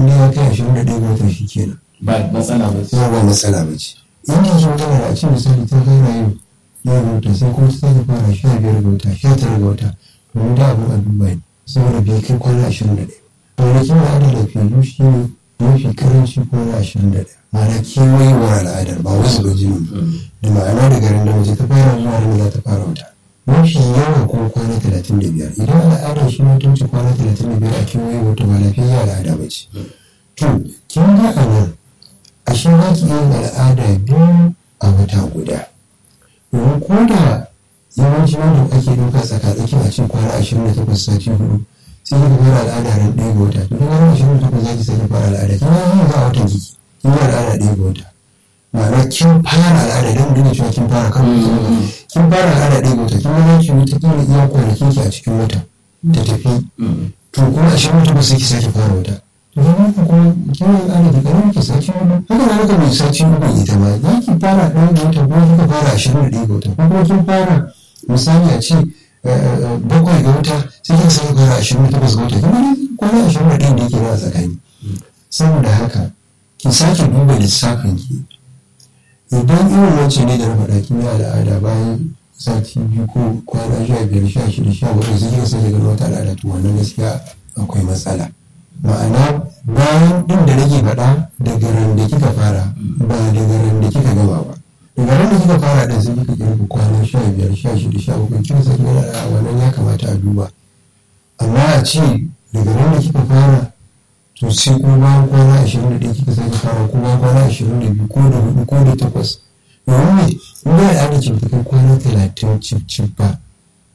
inda ya kai ashirin da ɗaya ga wata shi kenan ba matsala ba ce kuma ba matsala ba ce in da shi magana da a ce misali ta fara yin ɗaya ga wata sai kuma ta sake fara sha biyar ga wata sha tara ga wata to ni da abin a duba ne saboda bai kai kwana ashirin da ɗaya kwanakin al'ada da fiye shi ne mafi karanci kwana ashirin da ɗaya ma'ana kewayewar al'adar ba wasu ba jini da ma'ana da garin da mace ta fara zuwa nan za ta fara wata mafi yawa kuma kwana talatin da biyar idan al'adar shi ma ta wuce kwana talatin da biyar a kewayewar ta ba lafiya al'ada ba ce to kin ga a nan a shi za ki yin al'ada biyu a wata guda domin ko da yawanci wanda ake ɗauka tsakatsaki a cikin kwana ashirin da takwas sati hudu sai kika fara al'ada ran ɗaya ga wata to kuma ran ashirin da takwas za ki sake fara al'ada kin ga yin za a watan kiki kin yi al'ada ɗaya ga wata ma'ana kin fara al'ada don duk cewa kin fara kan kin fara al'ada ɗaya ga wata kin ga ki wuta kila iya kwanakin ki a cikin wata ta tafi to kuma ashirin da takwas sai ki sake fara wata to kuma kuma kin yi al'ada da ƙaramin ki sati hudu haka na haka mai sati hudu ita ma za ki fara ɗaya ga wata kuma kika fara ashirin da ɗaya ga wata ko kuma kin fara misali a ce bakwai ga wata sai kika sake fara ashirin da takwas ga wata kuma kwana ashirin da ɗaya da yake na tsakani saboda haka ki sake duba lissafin ki idan irin wacce ne da na faɗa kin yi al'ada bayan sati biyu ko kwana sha biyar sha shida sha bakwai sai kika sake ganin wata al'ada to wannan gaskiya akwai matsala ma'ana bayan ɗin da nake faɗa daga ran da kika fara ba daga ran da kika gama ba daga ran da kika fara ɗin sai kika kirga kwana sha biyar sha shida sha bakwai kika sake ganin al'ada wannan ya kamata a duba amma a ce daga ran da kika fara to sai kuma bayan kwana ashirin da ɗaya kika sake fara ko bayan kwana ashirin da biyu ko da hudu ko da takwas domin ne in ba da ce ta kai kwana talatin cif cif ba